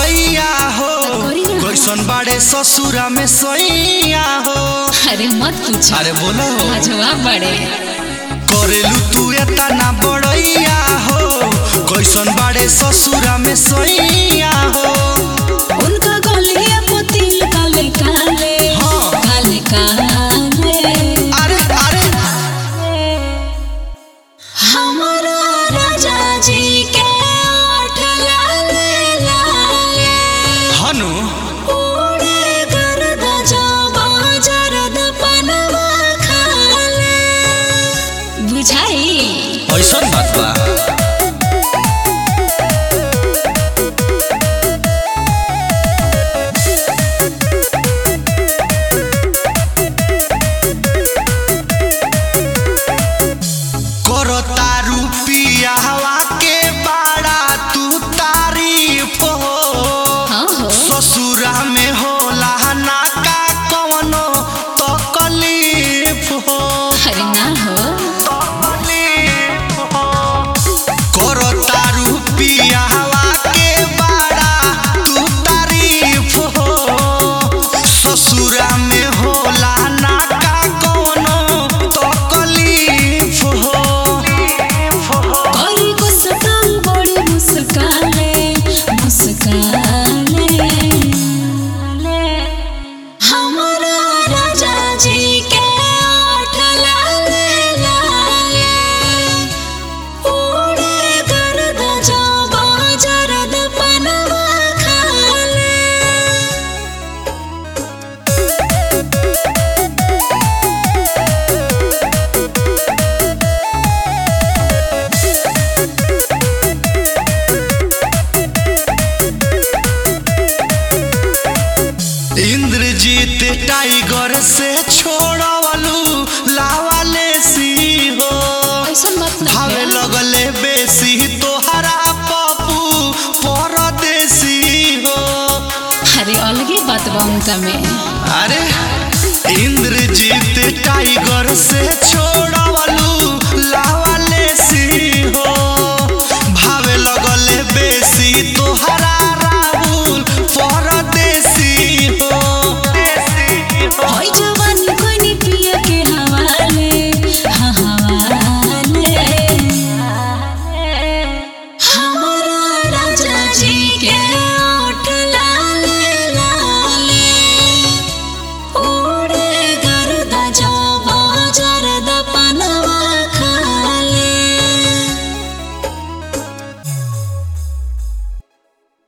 बड़ैया हो करी ना। कैसन बाड़े ससुरा में सैया हो अरे मत पूछ अरे बोलो जवाब बड़े करेलू तू एतना बड़ैया हो कैसन बाड़े ससुरा में सैया हो उनका गलिया पतिल काले काले हाँ। काले काले अरे अरे हमारा राजा जी के ओठ लाले लाले हनु उड़े गर्द जाबा जरद पनवा खाले बुझाई ऐसन बात बा करता रुपिया हवा के बाड़ा तू तारीफ हो हाँ हो ससुरा में होला ना का कवनो तकलीफ हो अरे ना हो तकलीफ हो करता रुपिया हवा के बाड़ा तू तारीफ हो ससुरा में होला ना का कवनो तकलीफ हो कोई को सताल बड़ी मुस्काले मुस्काले हमारा राजा जी के ओठ लाले लाले उड़े गर्द जाबा जरद पनवा खाले इंद्रजीत टाइगर से छोड़वलू लावाले सी हो ऐसा मत भावे ना लगले बेसी तोहरा पप्पू परदेसी हो अरे अलगे बात बा उनका में अरे इंद्रजीत टाइगर से छोड़